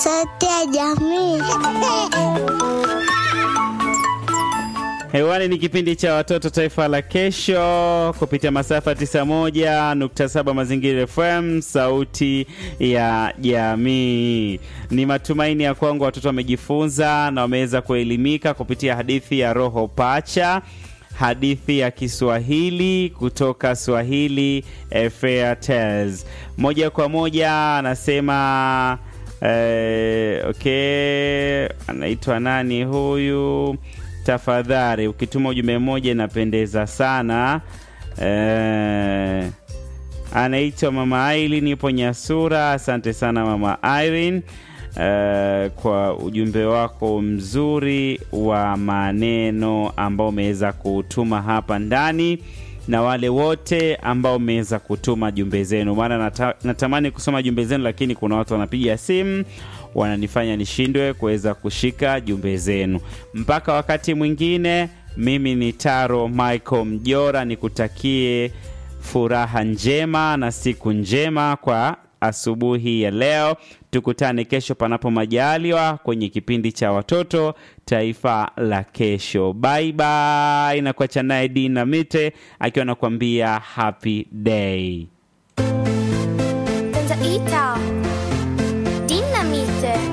Sauti ya jamii. Hewani ni kipindi cha watoto taifa la kesho kupitia masafa 91.7 Mazingira FM, sauti ya jamii. Ni matumaini ya kwangu watoto wamejifunza na wameweza kuelimika kupitia hadithi ya Roho Pacha, hadithi ya Kiswahili kutoka Swahili eh, Fair Tales. Moja kwa moja anasema eh, okay, anaitwa nani huyu? Tafadhali ukituma ujumbe mmoja inapendeza sana. Eh, anaitwa mama Irene, yupo Nyasura. Asante sana mama Irene eh, kwa ujumbe wako mzuri wa maneno ambao umeweza kutuma hapa ndani na wale wote ambao mmeweza kutuma jumbe zenu, maana nata, natamani kusoma jumbe zenu, lakini kuna watu wanapiga simu wananifanya nishindwe kuweza kushika jumbe zenu. Mpaka wakati mwingine, mimi ni Taro Michael Mjora, nikutakie furaha njema na siku njema kwa asubuhi ya leo. Tukutane kesho panapo majaliwa kwenye kipindi cha watoto taifa la kesho. Bye bye, na kuacha naye Dina Mite akiwa anakuambia happy day. Tanza ita. Dinamite.